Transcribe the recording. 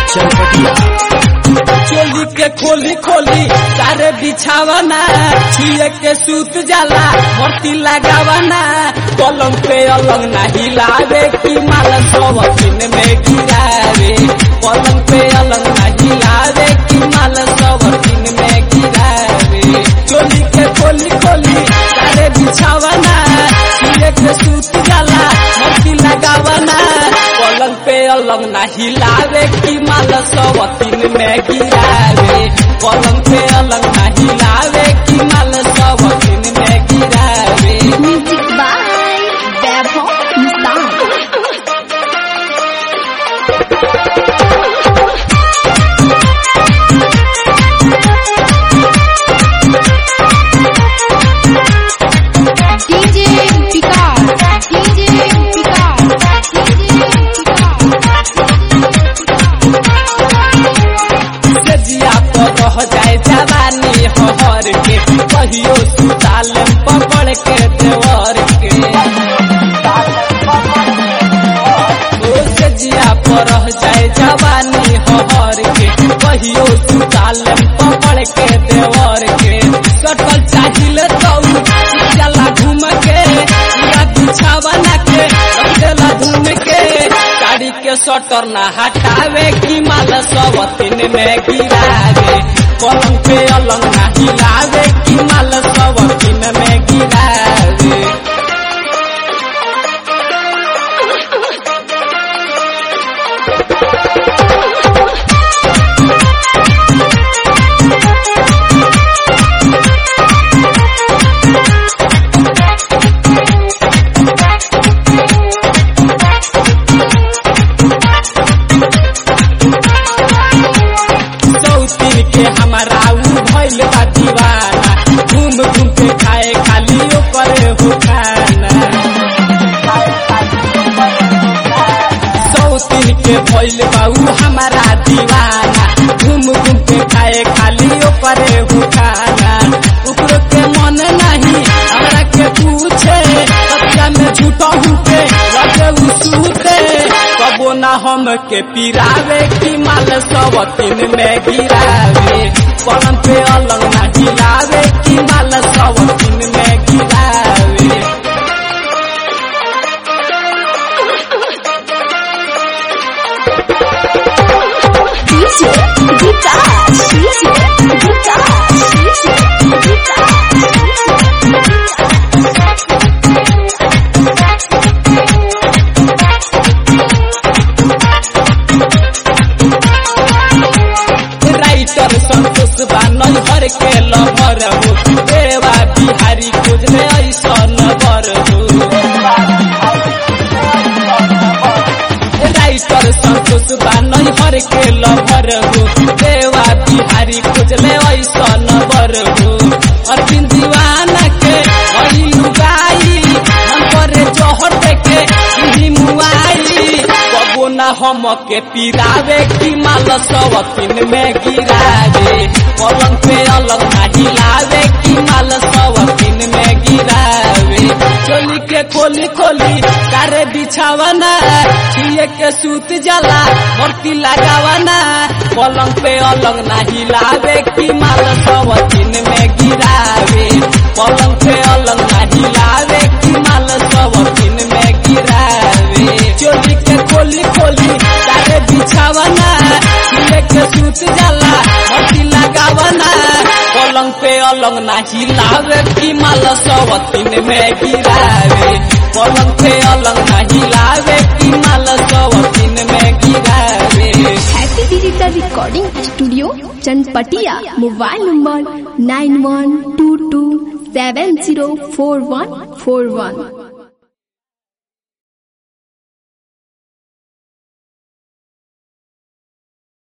चनपटिया चोली के खोली खोली सारे बिछावना छुए के सूत जाला मोती लगावना पलंग पे अलग ना हिलावे की माल सब दिन में गिरावे पलंग पे अलग ना हिलावे की माल सब दिन में गिरावे चोली के खोली खोली सारे बिछावना छुए के सूत जाला मोती लगावना पलंग पे अलग ना हिलावे की माल सब दिन में गिरावे पलंग पे अलग ना हिलावे की माल सब दिन में गिरावे Music by Vaibhav Nissan. DJ Picard, DJ Picard, DJ सजिया पर रह जाए जवानी हर के कहियो सुताल पकड़ के देवर के ओ सजिया पर रह जाए जवानी हर के कहियो सुताल पकड़ के देवर के सटल चाहिल तो चला घूम के पूरा बिछावना के रख देला घूम के गाड़ी के सटर ना हटावे की माल सब तीन में गिरावे पलंग पे अलग ना हिलावे की माल सब तीन में गिरावे सौतीन के हमारा ऊ भइल बा दीवाना घूम घूम के खाए खाली ओकर हो खाना सौतीन के भइल बा ऊ हमारा दीवाना घूम घूम के खाए खाली ओकर हो खाना ऊपर के मन नहीं हमरा के पूछे सत्या में झूठा के लगे ऊ सूते कबो ना हम के पिरावे की माल सब तीन में गिरावे पलंग पे अलग ना हिलावे की माल सब तीन में गिरावे DJ Vikas, DJ Vikas, DJ writer Santosh बानल हर के लहर हो देवा बिहारी खोजले ऐसन बर हो राइटर संतोष बानल हर के लहर हो देवा बिहारी खोजले ऐसन बर हो अरविंद दीवाना के अली लुगाई मन करे जहर देखे इही मुआई कबो ना हम के पिरावे की माल सब तीन में गिरावे पलंग पे अलग ना हिलावे की माल सब तीन में गिरावे चोली के खोली खोली कारे बिछावना छुए के सूत जाला मूर्ति लगावना पलंग पे अलग ना हिलावे की माल सब तीन में गिरावे पलंग पे अलग ना हिलावे की माल सब तीन में गिरावे चोली के खोली खोली कारे बिछावना छुए के सूत जाला मूर्ति लगावना पलंग पे अलग ना हिलावे की माल सब तीन में गिरावे पलंग पे अलग ना हिलावे की माल सब तीन में गिरावे Happy Digital Recording Studio, Chanpatia. Mobile number 9122704141.